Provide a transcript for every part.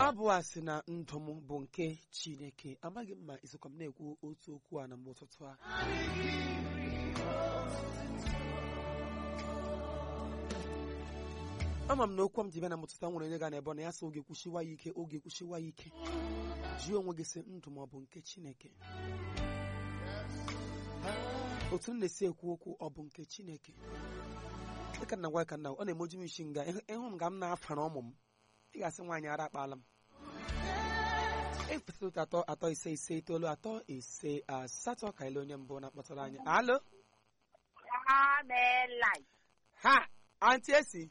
abụ a sị na ndụ m bụ nke chineke amaghị m ma isokwa m na-ekwu otu okwu a na mgbe ụtụtụ a ama m na okwu m ji bịa na mụtụta nwere onye ga na ebe na ya sị oge kwụshiwa ya ike oge kwụshiwa ya ike jụọ onwe gị sị ndụ m ọ bụ nke chineke otu m na-esi ekwu okwu ọ bụ nke chineke dịka nna gwa ka nna ọ na-emoju m isi nga ịhụ m ga m na-afara ụmụ m ị ga-asị nwaanyị ara akpala m efesịrị otu atọ atọ ise ise itoolu atọ ise asatọ ka ile onye mbụ na-akpọtara anyị alo Amelai, ha antị esi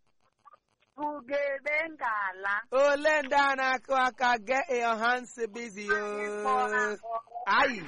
ugebe ngala. ole ndị a na-akụ aka get your hands busy o ayi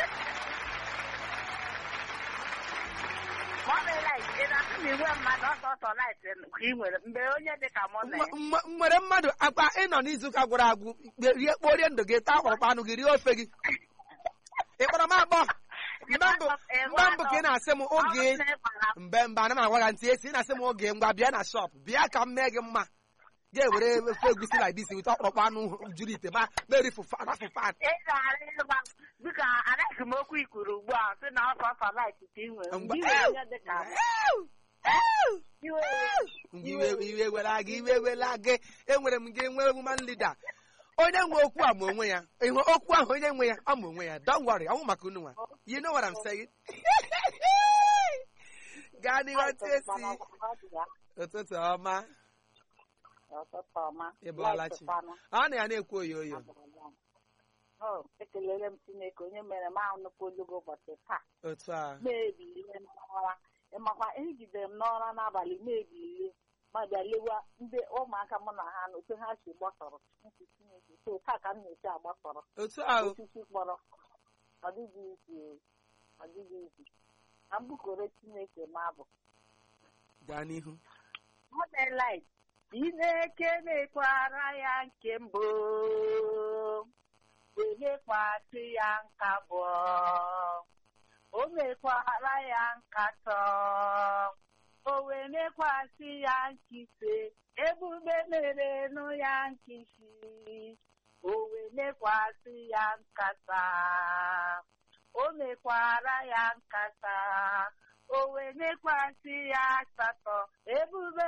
Amelai, ị na-asị na iwe mmadụ ọsọsọ light ka ị nwere mgbe onye dị ka mụ na ya. M- m- nwere mmadụ akpa ịnọ n'izuụka gwụrụ agwụ kpe- rie kporie ndụ gị taa akpọrọkpa anụ gị rie ofe gị ị kpọrọ m akpọ mgbe mbụ mgbe mbụ ka ị na-asị m oge Ọ na-ekpara m. mgbe mgbe ana m agwa gị ntị esi ị na-asị m oge ngwa bịa na shọp bịa ka m mee gị mma ga-ewere ofe egusi like this wite ọkpọrọkpa anụ juru ite ma merifu rafụ fan Ị gara ịgba dịka anaghị m okwu ikwuru ugbu a sị na ọsọsọ light ka ị nwere Mgbe- mgbe ị nwere onye dị ka m. Iwe Mgbe iwe iwe wela gị iwe wela gị enwere m gị nwee woman leader onye nwe okwu a ma onwe ya ịhụ okwu ahụ onye nwe ya ọ ma onwe ya don't worry ọnwụ maka unu nwa you know what I'm saying gaa n'ihu otu esi ụtụtụ ọma Ọtụtụ ọma. Ị bọọla chi. Light ọ na ya na-ekwu oyo oyo Oh, ekelere m Chineke onye mere m ahụ nnukwu olugo ụbọchị taa otu a na-ebilie n'ọra ịmakwa ejidere m n'ọra n'abalị na-ebilie ma bịa lewa ndị ụmụaka mụ na ha na otu ha si gbasọrọ ntị Chineke so taa ka m na-esi agbasọrọ otu a o. osisi kpọrọ ọ dịghị izi o, ọ dịghị izi na mbukoro Chineke m abụ gaa n'ihu Modelit Chineke na-ekwara ya nke mbụ wenyekwasị ya nka abụọ o mekwara ya nkatọ o wee mekwasị ya nkise ebube mere nụ ya nkisi o wee mekwasị ya nkata o mekwara ya nkata o wee mekwasị ya asatọ ebube